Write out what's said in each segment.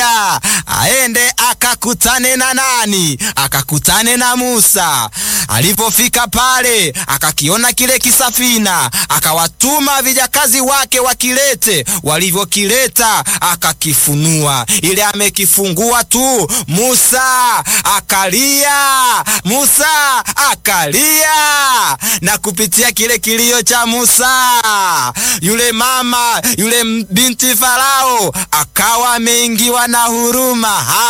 haleluya, aende akakutane na nani? Akakutane na Musa. Alipofika pale, akakiona kile kisafina, akawatuma vijakazi wake wakilete. Walivyokileta akakifunua, ile amekifungua tu, Musa akalia, Musa akalia, na kupitia kile kilio cha Musa, yule mama yule binti Farao akawa ameingiwa na huruma.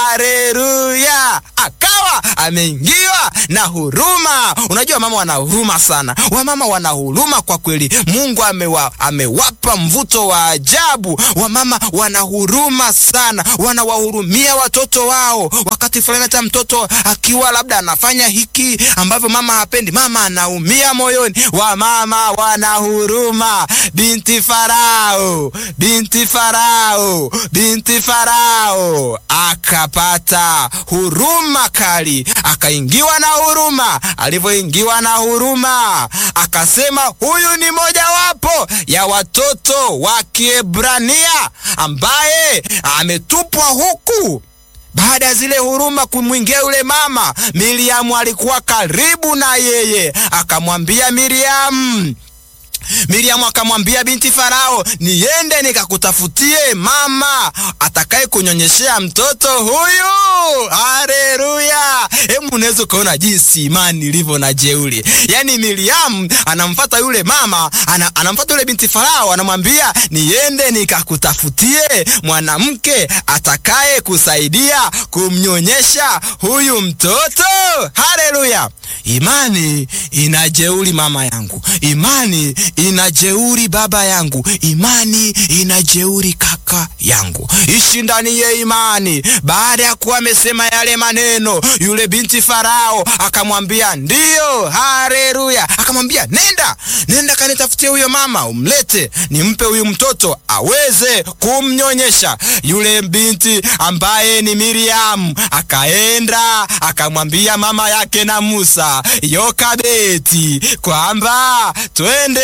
Haleluya, akawa ameingiwa na huruma. Unajua mama wana huruma sana, wamama wana huruma kwa kweli. Mungu amewa, amewapa mvuto wa ajabu. Wamama wana huruma sana, wanawahurumia watoto wao. Wakati fulani hata mtoto akiwa labda anafanya hiki ambavyo mama hapendi, mama anaumia moyoni. Wamama wana huruma. Binti Farao, binti Farao, binti Farao akapata huruma kali, akaingiwa na huruma. Alivyoingiwa na huruma, akasema huyu ni mojawapo ya watoto wa Kiebrania ambaye ametupwa huku. Baada ya zile huruma kumwingia yule mama, Miriamu alikuwa karibu na yeye, akamwambia Miriamu Miriamu akamwambia binti Farao, niende nikakutafutie mama atakaye kunyonyeshea mtoto huyu. Haleluya! Hebu unaweza ukaona jinsi imani ilivyo na jeuri. Yaani Miriamu anamfata yule mama ana, anamfata yule binti Farao, anamwambia niende nikakutafutie mwanamke atakaye kusaidia kumnyonyesha huyu mtoto. Haleluya! Imani inajeuri mama yangu, imani inajeuri baba yangu, imani inajeuri kaka yangu. Ishi ndani ya imani. Baada ya kuwa amesema yale maneno, yule binti Farao akamwambia ndiyo. Haleluya! Akamwambia nenda, nenda kanitafutie huyo mama, umlete nimpe huyu mtoto aweze kumnyonyesha. Yule binti ambaye ni Miriamu akaenda akamwambia mama yake na Musa Yokabeti kwamba twende